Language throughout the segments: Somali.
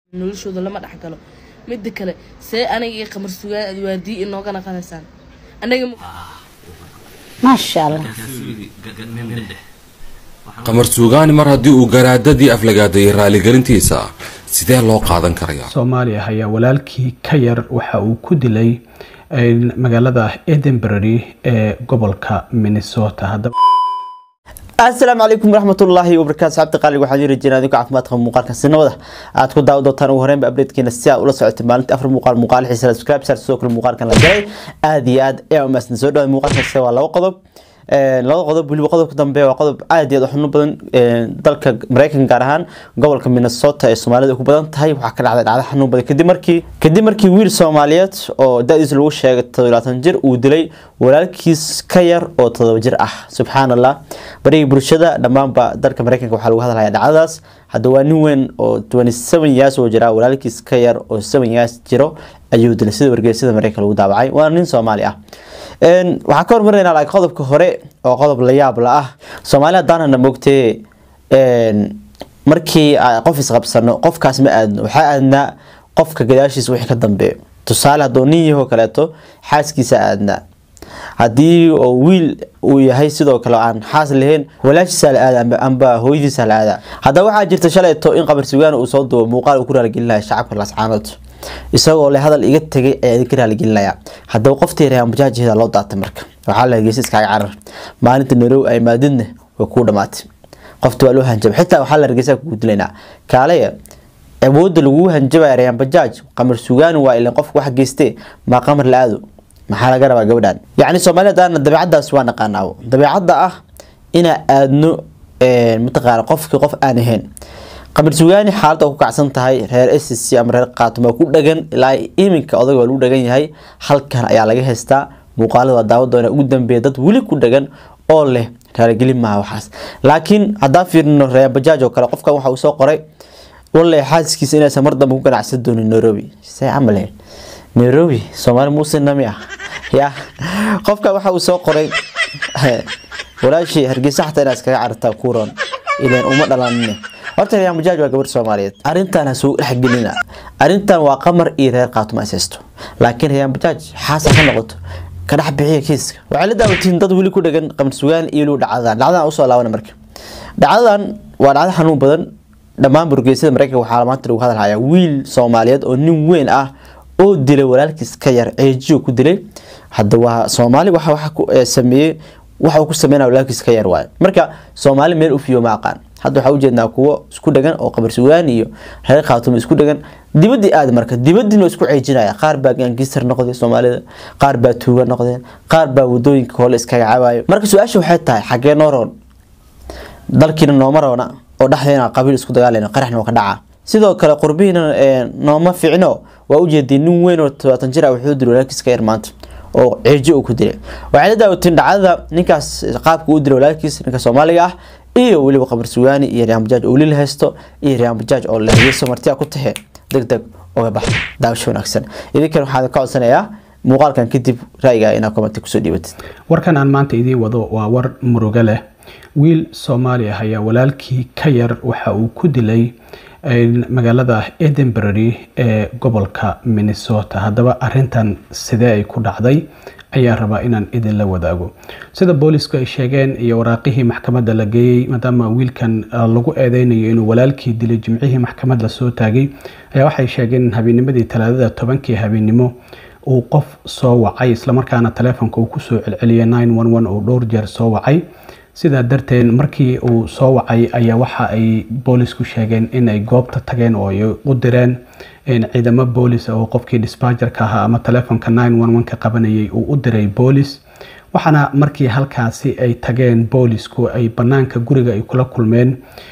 noloshooda lama dhexgalo mida kale see aniga iyo qamar sugaan aad waardii inooga naqanaysaan anaga maasha allah qamar suugaani mar haddii uu garaadadii aflagaadayay raaligelintiisa sidee loo qaadan karayaa soomaaliya ayaa walaalkii ka yar waxa uu ku dilay magaalada edinbury ee gobolka minnesota haddaba asalaamu calaykum waraxmatullaahi wabarakaatu saxabta qaaliga waxaan yiri jiraan adinku caafimaadka muuqaalka sinabada aad ku daawo doontaan ugu horreynba updatekeena si aad ula socotay maalinta afar muuqaal muuqaal xiisa subscribe saar sidoo kale muuqaalkan la galay aad iyo aad ayaa umaasna soo dhawaad muuqaalkaasi waa laba qodob laba qodob weliba qodobka dambe waa qodob aad iyo aad u xubno badan dalka mareykanka gaar ahaan gobolka minnesota ee soomaalida ku badan tahay waxaa ka dhacday dhacdo xanuun badan kadib markii kadib markii wiil soomaaliyeed oo da-diisa lagu sheegay toddobaatan jir uu dilay walaalkiis ka yar oo toddoba jir ah subxaan allah barigii bulshada dhammaanba dalka mareykanka waxaa lagu hadlaya dhacdadaas hadda waa nin weyn oo twenty seven years oo jira walaalkiis ka yar oo seven years jiro ayuu dilay sida wargeysyada mareykanka lagu daawacay waana nin soomaali ah waxaan ka hormarnaynaa laakiin qodobka hore oo qodob la yaab la ah soomaali haddaanana moogtee markii qof isqabsano qofkaas ma aadno waxaa aadnaa qofka gadaashiisa wixii ka dambeeyo tusaale hadduu nin yahoo kaleeto xaaskiisa aadnaa haddii oo wiil uu yahay sidoo kale aan xaas lahayn walaashiisa la aada amba hooyadiisa la aada haddaba waxaa jirta shalayto in qabar sugaan uu soo dubo muuqaal uu ku raaligelinaya shacabka lascaanood isagoo le hadal iga tegay ayaa idinka raaligelinaya haddaba qoftii reean bajaajeeda loo daatay marka waxaa la hegeysa iskaaga carar maalinta narow ay maadidna way kuu dhamaatay qofta waa loo hanjaba xitaa waxaa la hargeysa kugu dilaynaa kaalaya awoodda lagugu hanjabaya reean bajaaj qamar sugaani waa ilan qofka wax geystee maa qamar la aado maxaa laga rabaa gabadhan yacni soomaalida haddaana dabeecadaas waa naqaanaa dabeecadda ah inaa aadno mataqaana qofkii qof aan ahayn qamar sugaani xaaladda ku kacsan tahay reer s c ama reer qaatuma ku dhagan ilaa iminka odaga waa lagu dhagan yahay halkan ayaa laga haystaa muuqaalada waa daawa doona ugu dambeeya dad weli ku dhagan oo leh raaligelin maaha waxaas laakiin haddaan fiirino reer bajaaj oo kale qofkan waxa uu soo qoray walle xaaskiisa inaysan mar dambe ku ganacsan doonin nairobi see camale nairobi soomaali muuse nami ah ya qofkan waxa uu soo qoray walaashii hargeysa xataa inaad iskaga carartaa kuuron ilan uma dhalanine horta reer bajaaj waa gabar soomaaliyeed arrintan ha soo dhexgelina arrintan waa qamar iyo reer qaatuma is haysto laakiin reer bajaaj xaasa ka noqoto ka dhex bixiya kiiska waxay la daawatiin dad weli ku dhagan qamar sugaan iyo weliba dhacdadan dhacdadan usoo laabana marka dhacdadan waa dhacdo xanuun badan dhammaan burgeysada mareykanka waxaa maanta lagu hadalhayaa wiil soomaaliyeed oo nin weyn ah oo dilay walaalkiis ka yar ceejiyo ku dilay hadda waa soomaali waxa waxa ku sameeyey waxa uu ku sameynaya walaalkiis ka yar waayo marka soomaali meel u fiyo ma aqaan hadda waxaa ujeednaa kuwo isku dhagan oo qabar sugaan iyo reer khaatuma isku dhagan dibadii aad marka dibadiina isku ceejinaya qaar baa gaangiistar noqday soomaalida qaar baa tuuga noqdeen qaar baa wadooyinka hole iskaga cabayo marka su-aasha waxay tahay xagee noo roon dalkiina nooma roona oo dhexdeena qabiil isku dagaalayna qaraxna waa ka dhaca sidoo kale qurbihiina nooma ficno waa ujeediyay nin weyn oo todobaatan jir ah wuxuu dilay walaalkiis ka yar maanta oo ceeji uu ku dilay waxay la daawateen dhacdada ninkaas qaabka uu dilay walaalkiis ninka soomaaliga ah iyo weliba qabar sugaani iyo rean bajaaj oo lil haysto iyo rean bajaaj oo lahayso martiya ku tahe deg deg uga bax daawasho wanaagsan idinkan waxaan ka codsanayaa muuqaalkan kadib ra'yiga inaad commenti kusoo dhiibatid warkan aan maanta idiin wado waa war murugo leh wiil soomaali ah ayaa walaalkii ka yar waxa uu ku dilay magaalada edinbury ee gobolka minnesota haddaba arintan sidee ay ku dhacday ayaa rabaa inaan idinla wadaago sida boolisku ay sheegeen iyo waraaqihii maxkamadda la geeyey maadaama wiilkan lagu eedeynayo inuu walaalkii dilay jimcihii maxkamad lasoo taagay ayaa waxay sheegeen in habeenimadii talaadada tobankii habeennimo uu qof soo wacay islamarkaana taleefonka uu kusoo celceliyay oo dhowr jeer soo wacay sidaa darteed markii uu soo wacay ayaa waxa ay boolisku sheegeen inay goobta tageen oo ay u direen ciidamo boolis oo qofkii disbajarka ahaa ama taleefonka ka qabanayay uu u diray boolis waxaana markii halkaasi ay tageen boolisku ay banaanka guriga ay kula kulmeen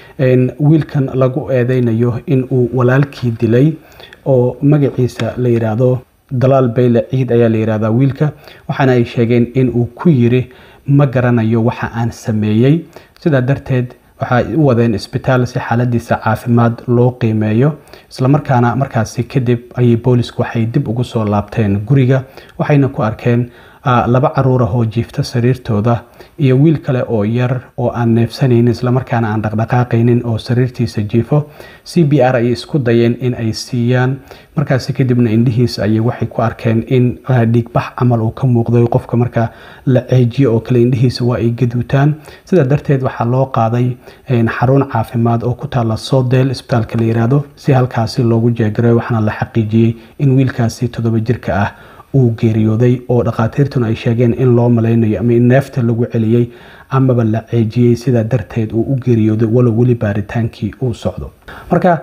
wiilkan lagu eedeynayo in uu walaalkii dilay oo magaciisa la yiraahdo dalaal bayle ciid ayaa la yirahdaa wiilka waxaana ay sheegeen in uu ku yiri ma garanayo waxa aan sameeyey sidaa darteed waxay u wadeen isbitaal si xaaladiisa caafimaad loo qiimeeyo islamarkaana markaasi kadib ayay boolisku waxay dib ugu soo laabteen guriga waxayna ku arkeen laba caruur ah oo jiifta sariirtooda iyo wiil kale oo yar oo aan neefsanaynin islamarkaana aan dhaqdhaqaaqaynin oo sariirtiisa jiifo c b r ayay isku dayeen in ay siiyaan markaasi kadibna indhihiisa ayay waxay ku arkeen in dhiigbax camal uu ka muuqday qofka marka la ceejiyo oo kale indhihiisa waa ay gaduutaan sidaa darteed waxaa loo qaaday xarun caafimaad oo ku taala sodel isbitaalka la yiraahdo si halkaasi loogu jeegaray waxaana la xaqiijiyey in wiilkaasi toddoba jirka ah uu geeriyooday oo dhakhaatiirtuna ay sheegeen in loo malaynayo ama in neefta lagu celiyey amaba la ceejiyey sidaa darteed uu u geeriyooday walow weli baaritaankii uu socdo marka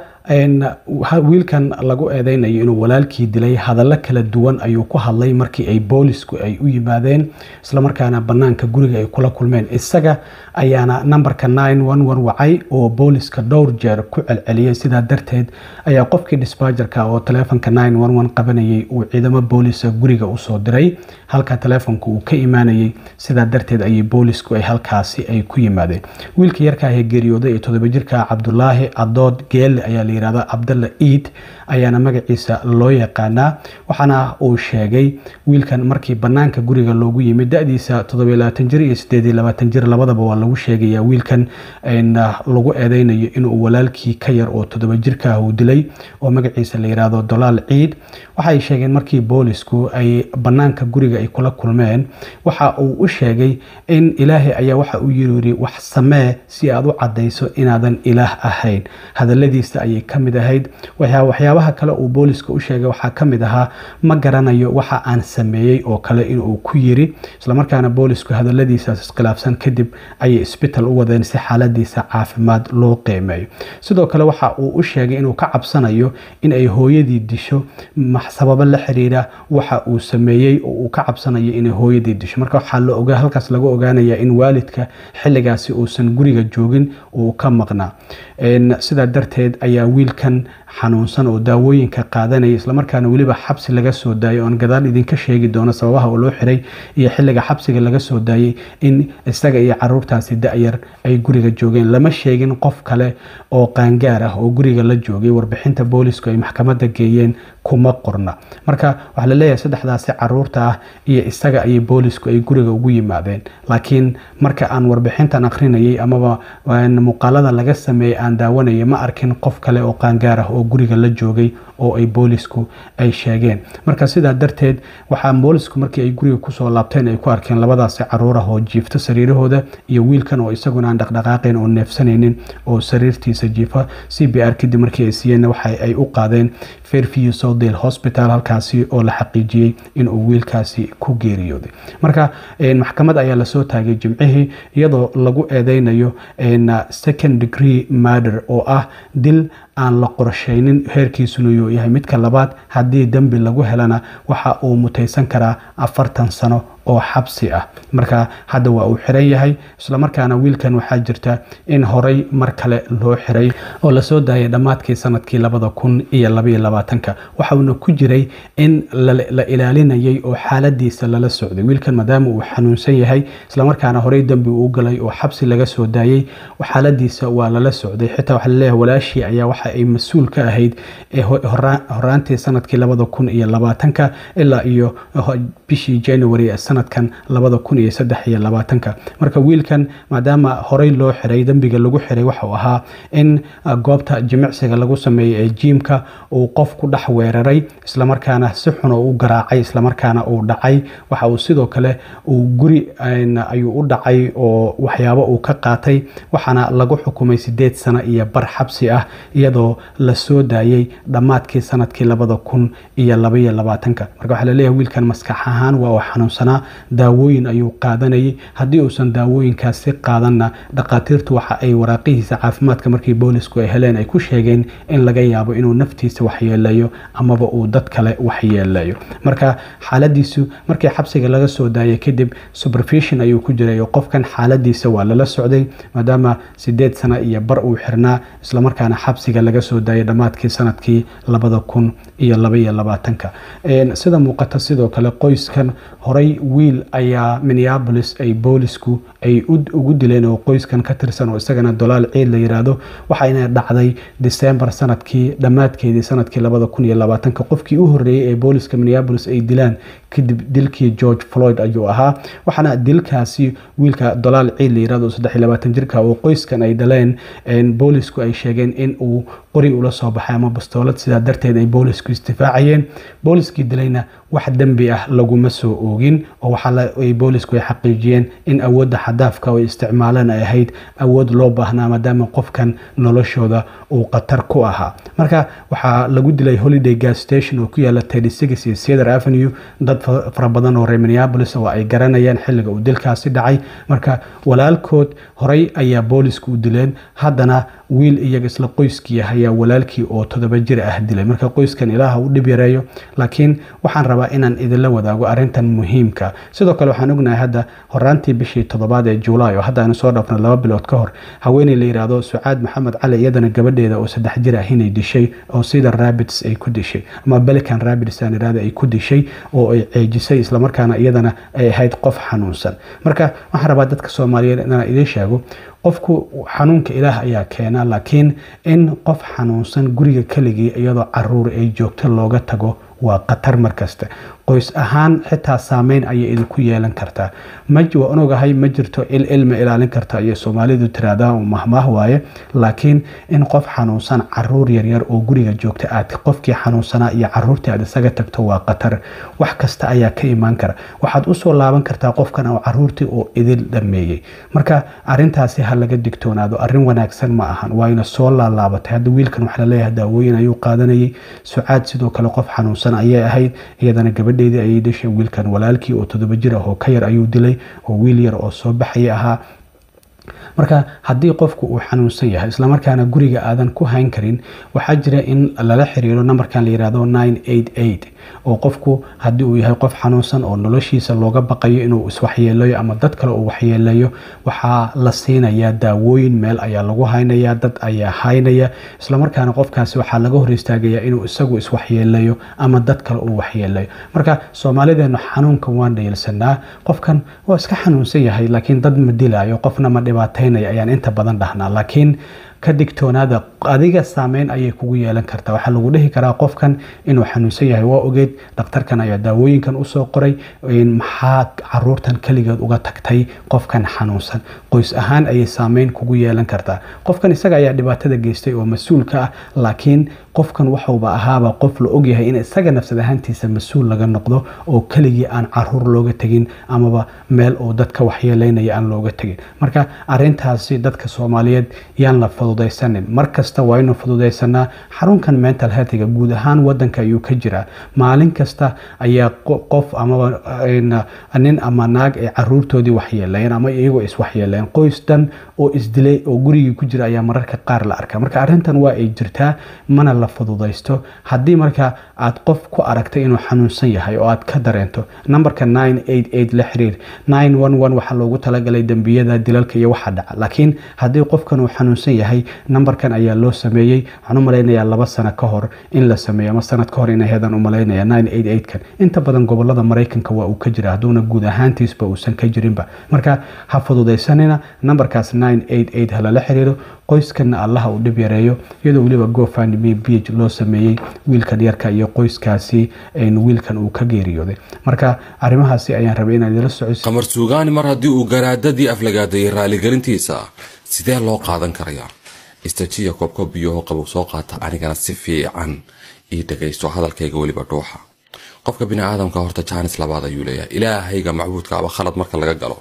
wiilkan lagu eedeynayo inuu walaalkii dilay hadallo kala duwan ayuu ku hadlay markii ay boolisku ay u yimaadeen islamarkaana banaanka guriga ay kula kulmeen isaga ayaana nambarka wacay oo booliska dhowr jeer ku celceliyay sidaa darteed ayaa qofkii disbajarka oo taleefonka qabanayay uu ciidamo boolisa guriga usoo diray halka taleefonka uu ka imaanayay sidaa darteed ayay boolisku ay halkaasi ay ku yimaadeen wiilka yarkaahee geeriyooday ee todoba jirka cabdulaahi cadood geelle ayaa la yirahda cabdalla iid ayaana magaciisa loo yaqaanaa waxaana uu sheegay wiilkan markii banaanka guriga loogu yimid da-diisa jir iyo jir labadaba waa lagu sheegaya wiilkan lagu eedeynayo inuu walaalkii ka yar oo todoba jirkaah uu dilay oo magaciisa la yirahdo dolaal ciid waxay sheegeen markii boolisku ay banaanka guriga ay kula kulmeen waxa uu u sheegay in ilaahay ayaa waxa uu yiri wax samee si aad u cadayso inaadan ilaah ahayn hadaladiisa ayay ka mid ahayd waxyaabaha kale uu booliska u sheegay waxaa ka mid ahaa ma garanayo waxa aan sameeyey oo kale inuu ku yiri islamarkaana boolisku hadaladiisaas iskhilaafsan kadib ayay isbital u wadeen si xaaladiisa caafimaad loo qiimeeyo sidoo kale waxa uu u sheegay inuu ka cabsanayo in ay hooyadii disho sababo la xiriira waxa uu sameeyey oo uu ka cabsanayo inay hooyadii disho marka waxaa halkaas laga ogaanaya in waalidka xilligaasi uusan guriga joogin uu ka maqnaa sidaa darteed ayaa wiilkan xanuunsan oo daawooyinka qaadanaya islamarkaana weliba xabsi laga soo daayay oon gadaal idinka sheegi doono sababaha oo loo xiray iyo xilliga xabsiga laga soo daayay in isaga iyo caruurtaasi da-yar ay guriga joogeen lama sheegin qof kale oo qaangaar ah oo guriga la joogay warbixinta boolisku ay maxkamadda geeyeen kuma qorna marka waxaa la leeyahay saddexdaasi caruurta ah iyo isaga ayay boolisku ay guriga ugu yimaadeen laakiin marka aan warbixintan akrinayay amaba muuqaalada laga sameeyey aan daawanayay ma arkin qof kale oo qaangaar ah oo guriga la joogay oo ay boolisku ay sheegeen marka sidaa darteed waxaa boolisku markii ay guriga kusoo laabteen ay ku arkeen labadaasi caruur ah oo jiifta sariirahooda iyo wiilkan oo isaguna aan dhaqdhaqaaqayn oo neefsanaynin oo sariirtiisa jiifa c b r kadib markii ay siiyeen waxa ay u qaadeen fairview southdale hospital halkaasi oo la xaqiijiyey inuu wiilkaasi ku geeriyooday marka maxkamad ayaa lasoo taagay jimcihii iyadoo lagu eedeynayo second degree murder oo ah dil aan la qorsheynin heerkiisuna yuu yahay midka labaad haddii dembi lagu helana waxa uu mutaysan karaa afartan sano oo xabsi ah marka hadda waa uu xiran yahay islamarkaana wiilkan waxaa jirta in horay mar kale loo xiray oo lasoo daayay dhammaadkii sanadkii labada kun iyo labaiyo labaatanka waxauna ku jiray in la ilaalinayay oo xaaladiisa lala socday wiilkan maadaama uu xanuunsan yahay islamarkaana horey dembi uu galay oo xabsi laga soo daayay xaaladiisa waa lala socday xitaa waxaa laleeyahay walaashii ayaa waxa ay mas-uul ka ahayd horaantii sanadkii labada kun iyo labaatanka ilaa iyo bishii january sanadkan labada kun iyo saddex iyo labaatanka marka wiilkan maadaama horey loo xiray dembiga lagu xiray waxau ahaa in goobta jimicsiga lagu sameeyey ee jiimka uu qof ku dhex weeraray islamarkaana si xun oo u garaacay islamarkaana uu dhacay waxa uu sidoo kale uu guri ayuu u dhacay oo waxyaabo uu ka qaatay waxaana lagu xukumay sideed sano iyo bar xabsi ah iyadoo lasoo daayay dhammaadkii sanadkii labada kun iyo labaiyo labaatanka marka waxaa laleeyahay wiilkan maskax ahaan waa uu xanuunsanaa daawooyin ayuu qaadanayay haddii uusan daawooyinkaasi qaadanna dhakhaatiirtu waxa ay waraaqihiisa caafimaadka markii boolisku ay heleen ay ku sheegeen in laga yaabo inuu naftiisa waxyeeleeyo amaba uu dad kale waxyeeleeyo marka xaaladiisu markii xabsiga laga soo daayay kadib supervision ayuu ku jiray oo qofkan xaaladiisa waa lala socday maadaama sideed sano iyo bar uu xirnaa islamarkaana xabsiga laga soo daayay dhammaadkii sanadkii labada kun iyo labaiyo labaatanka sida muuqata sidoo kale qoyskan horay wiil ayaa minneapolis ay boolisku ay ugu dileen oo qoyskan ka tirsan oo isagana dolaal ciid la yiraahdo waxayna dhacday december sanadkii dhammaadkeedii sanadkii labada kun iyo labaatanka qofkii u horreeyey ee booliska minneapolis ay dilaan kadib dilkii george floyd ayuu ahaa waxaana dilkaasi wiilka dolaal ciid la yirahdo saddex iyo labaatan jirka oo qoyskan ay dhaleen boolisku ay sheegeen in uu qori ula soo baxay ama bastoolad sidaa darteed ay boolisku istifaacayeen booliskii dilayna wax dembi ah laguma soo oogin oo waxaa boolisku ay xaqiijiyeen in awoodda xadaafka oo isticmaalaan ay ahayd awood loo baahnaa maadaama qofkan noloshooda uu khatar ku ahaa marka waxaa lagu dilay holiday gas station oo ku yaala tedisix iyo cedar avenue dad fara badan oo reer minneapolis oo ay garanayaan xilliga uu dilkaasi dhacay marka walaalkood horey ayaa boolisku u dileen haddana wiil iyaga isla qoyskii ah ayaa walaalkii oo todoba jir ah dilay marka qoyskan ilaaha u dhib yareeyo laakiin waxaan rabaa inaan idinla wadaago arintan muhiimka sidoo kale waxaan ognahay hadda horaantii bishii toddobaad ee juulaay oo hadda aanu soo dhaafnay laba bilood ka hor haweeney la yiraahdo sucaad maxamed cali iyadana gabadheeda oo saddex jir ah inay dishay oo sida rabbits ay ku dishay ama belican rabbits aan irahda ay ku dishay oo ay ceejisay islamarkaana iyadana ay ahayd qof xanuunsan marka waxaan rabaa dadka soomaaliyeed inaan idiin sheego qofku xanuunka ilaah ayaa keena laakiin in qof xanuunsan guriga keligii iyadoo caruur ay joogto looga tago waa khatar markasta qoys ahaan xitaa saameyn ayay idinku yeelan kartaa waan ogahay ma jirto il ilma ilaalin karta ayay soomaalidu tiraahdaa mahmaah waaye laakiin in qof xanuunsan caruur yaryar oo guriga joogta aad qofkii xanuunsanaa iyo caruurtii aad isaga tagto waa khatar wax kasta ayaa ka imaan kara waxaad usoo laaban kartaa qofkan oo caruurtii oo idil dhameeyey marka arintaasi ha laga digtoonaado arin wanaagsan ma ahan waayna soo laalaabatay hadda wiilkan waxaa laleeyahay daawooyin ayuu qaadanayay sucaad sidoo kale qof xanuunsan ayay ahayd iyadana gabadheedii ayay dhashay wiilkan walaalkii oo todoba jir ah oo ka yar ayuu dilay oo wiil yar oo soo baxaya ahaa marka haddii qofku uu xanuunsan yahay islamarkaana guriga aadan ku hayn karin waxaa jira in lala xiriiro nambarkan la yirahdo oo qofku haddii uu yahay qof xanuunsan oo noloshiisa looga baqayo inuu iswaxyeelayo ama dad kale uu waxyeelayo waxaa la siinayaa daawooyin meel ayaa lagu haynaya dad ayaa haynaya islamarkaana qofkaasi waxaa laga hor istaagaya inuu isagu iswaxyeelayo ama dad kale uu waxyeelayo marka soomaalideenu xanuunkan waan dhayilsanaa qofkan waa iska xanuunsan yahay laakiin dad ma dilayo qofna ma dhibaataynaya ayaan inta badan dhahnaa laakiin ka digtoonaada adiga saameyn ayay kugu yeelan kartaa waxaa lagu dhihi karaa qofkan inuu xanuunsan yahay waa ogeed dhakhtarkan ayaa daawooyinkan usoo qoray maxaa caruurtan keligeed uga tagtay qofkan xanuunsan qoys ahaan ayay saameyn kugu yeelan kartaa qofkan isaga ayaa dhibaatada geystay oo mas-uulka ah laakiin qofkan waxuuba ahaaba qof la ogyahay in isaga nafsad ahaantiisa mas-uul laga noqdo oo keligii aan caruur looga tegin amaba meel oo dadka waxyeeleynaya aan looga tegin marka arintaasi dadka soomaaliyeed yaan la fududaysanin mar kasta waa inu fududaysanaa xarunkan mental healthiga guud ahaan wadanka ayuu ka jiraa maalin kasta ayaa qof amaba nin ama naag ay caruurtoodii waxyeelayeen ama iyagoo iswaxyeelayeen qoys dhan oo isdilay oo gurigii ku jira ayaa mararka qaar la arkaa marka arrintan waa ay jirtaa mana la fududaysto haddii marka aad qof ku aragtay inuu xanuunsan yahay oo aad ka dareento nambarka la xiriir waxaa loogu talagalay dembiyada dilalka iyo waxa dhaca laakiin haddii qofkan uu xanuunsan yahay nambarkan ayaa loo sameeyey waxaan u malaynayaa laba sano ka hor in la sameeyo ama sanad ka hor in heedan u malaynaya kan inta badan gobolada maraykanka waa uu ka jira hadduuna guud ahaantiisba uusan ka jirinba marka ha fududaysanina nambarkaas halala xiriiro qoyskanna allaha uu dhib yareeyo iyadoo weliba gofandme big loo sameeyey wiilkan yarka iyo qoyskaasi wiilkan uu ka geeriyooday marka arrimahaasi ayaan rabay inaan idila socodsi qamar suugaani mar haddii uu garaadadii aflagaadayay raaligelintiisa sidee loo qaadan karayaa istajiya koobkoob biyaho qabow soo qaata anigana si fiican ii dhagaysto hadalkayga weliba dhuuxa qofka biniaadamka horta jaanis labaad ayuu leeyahay ilaahayga macbuudkaaba khalad marka laga galo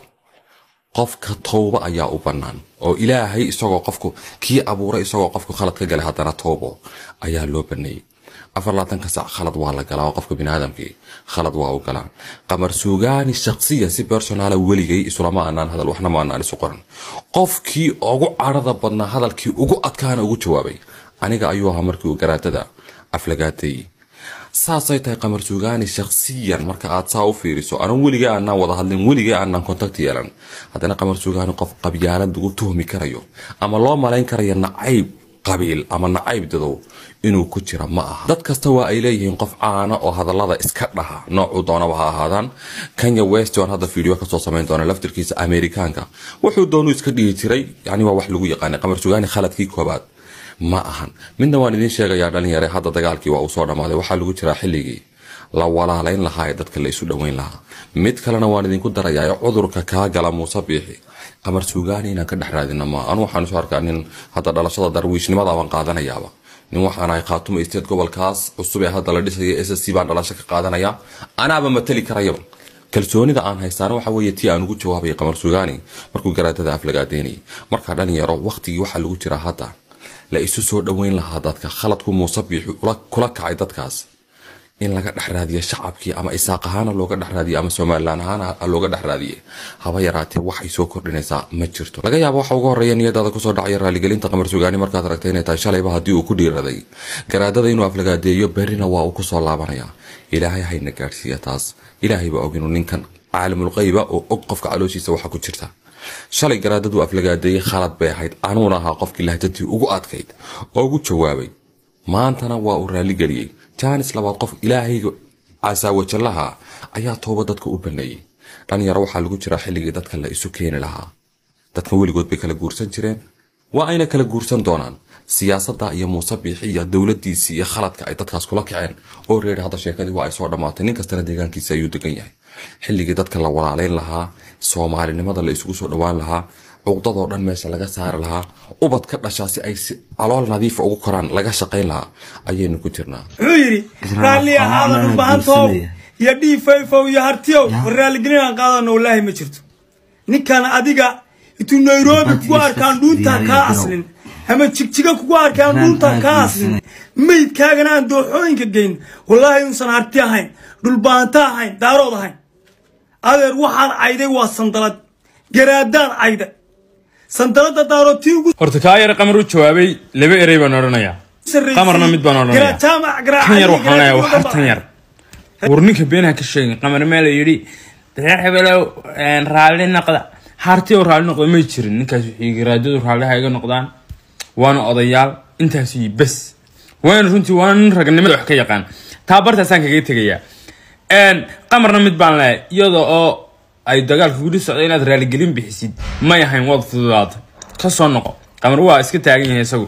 qofka towbo ayaa u bannaan oo ilaahay isagoo qofku kii abuuray isagoo qofku khalad ka galay haddana towbo ayaa loo baneeyey afar laatanka sac khalad waa la galaa oo qofka biniaadamkii khalad waa u galaan qamar suugaani shaksiyan si personaala weligay isulama aanaan hadal waxna ma aanaan isu qoran qofkii ugu cadhada badnaa hadalkii ugu adkaana ugu jawaabay aniga ayuu ahaa markii uu garaadada aflagaatay saasay tahay qamar suugaani shaksiyan marka aad saa u fiiriso anan weligay aanaan wada hadlin weligay aanaan kontakti yeelan haddana qamar suugaani qof qabyaalad lagu tuhmi karayo ama loo malayn karayo nacayb qabiil ama nacayb dadow inuu ku jira ma aha dad kasta waa ay leeyihiin qof caana oo hadallada iska dhaha noocuu doonaba ha ahaadaan kenya west oan hadda fiideo kasoo samayn doona laftirkiisa amerikaanka wuxuu doonuu iska dhihi jiray yani waa wax lagu yaqaanay qamar sugaani khaladkii koobaad ma ahan midna waan idiin sheegayaa dhalinyare hadda dagaalkii waa uu soo dhammaaday waxaa lagu jiraa xilligii la walaalayn lahaa ee dadka la isu dhoweyn lahaa mid kalena waan idinku darayaa cudurka kaa gala muuse biixi qamar suugaani inaan ka dhex raadina ma anu waxaan isu arkaa nin hadda dhalashada darwiishnimada baan qaadanayaaba nin waxaan ahay khaatuma isteed gobolkaas cusub ee hadda la dhisaya s c baan dhalasho ka qaadanaya anaaba matali karayaba kalsoonida aan haystaana waxa weeye tii aan ugu jawaabaya qamar suugaani markuu garaadada aflagaadeynayay markaa dhalinyaro waqtigii waxaa lagu jiraa hadda la isu soo dhoweyn lahaa dadka khaladku muuse biixi kula kacay dadkaas in laga dhex raadiyo shacabkii ama isaaq ahaana looga dhex raadiye ama somalilan ahaana looga dhex raadiye haba yaraatee waxay soo kordhinaysaa ma jirto laga yaabo waxa ugu horeeya niyadaada kusoo dhacaya raaligelinta qamar sugaani markaad aragtay inay tahay shalayba haddii uu ku dhiiraday garaadada inuu aflagaadeeyo berrina waa uu kusoo laabanaya ilaahay hayna gaadhsiiya taas ilaahay baa og inuu ninkan caalimulqayba oo og qofka calooshiisa waxa ku jirta shalay garaadadu aflagaadeeyey khalad bay ahayd anuuna ahaa qofkii lahjadii ugu adkayd oo ugu jawaabay maantana waa uu raaligeliyey jaanis labaad qof ilaahayga casaawajallaha ayaa tooba dadka u baneeyey dhalinyaro waxaa lagu jiraa xilligii dadka la isu keeni lahaa dadkan weligood bay kala guursan jireen waa ayna kala guursan doonaan siyaasadda iyo muuse biixi iyo dowladiisii iyo khaladka ay dadkaas kula kaceen oo reeri hadda sheekadii waa ay soo dhammaatay nin kastana deegaankiisa ayuu degan yahay xilligii dadka la walaalayn lahaa soomaalinimada la isugu soo dhowaan lahaa cuqdadoo dhan meesha laga saari lahaa ubad ka dhashaa si ay si calool nadiifa ugu koraan laga shaqayn lahaa ayaynu ku jirnaa wuxuu yidhi raalli ahaadan u baahantow iyo dhiifayfow iyo hartiyow war raalligelin aan qaadano wallaahi ma jirto ninkan adiga intuu nairobi kugu arkaan dhuuntaan kaa aslin ama jigjiga kugu arkaan dhuuntaan kaa aslin meydkaagana aan dooxooyinka geyn wallaahi inuusan harti ahayn dhulbaanta ahayn daarood ahayn adeer waxaan cayday waa sandalad garaadaan cayda sandalada daarood tii ugu horta kaa yar qamar u jawaabay laba erey baan odhanayaa qamarna mid baan odhanayaa kan yar waxaan leeyahay wax hartan yar war ninka beenaha ka sheegin qamar meel yidhi reer hebelow raalli noqda harti oo raalli noqda may jirin ninkaas wixii garaadadu raalliha iga noqdaan waana odayaal intaas iyo bes waana runtii waana nin ragnimada wax ka yaqaan taa bartaasaan kaga tegayaa qamarna mid baan leeyahay iyada oo ay dagaalka gudi socda inaad raaligelin bixisid may ahayn waad fududaatay ka soo noqo qamar waa iska taagan yahay isagu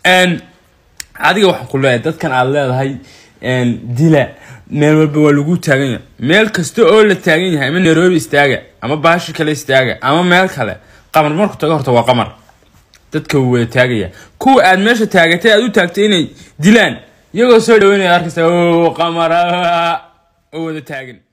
adiga waxaan ku leeyahay dadkan aad leedahay dila meel walba waa lagu taagan yahay meel kasta oo la taagan yahay ama nairobi istaaga ama baashi kale istaaga ama meel kale qamar marku tago horta waa qamar dadka wuu wada taagaya kuwa aad meesha taagatay aad u taagtay inay dilaan iyagoo soo dhaweynaya arkaysa qamar oo wada taagan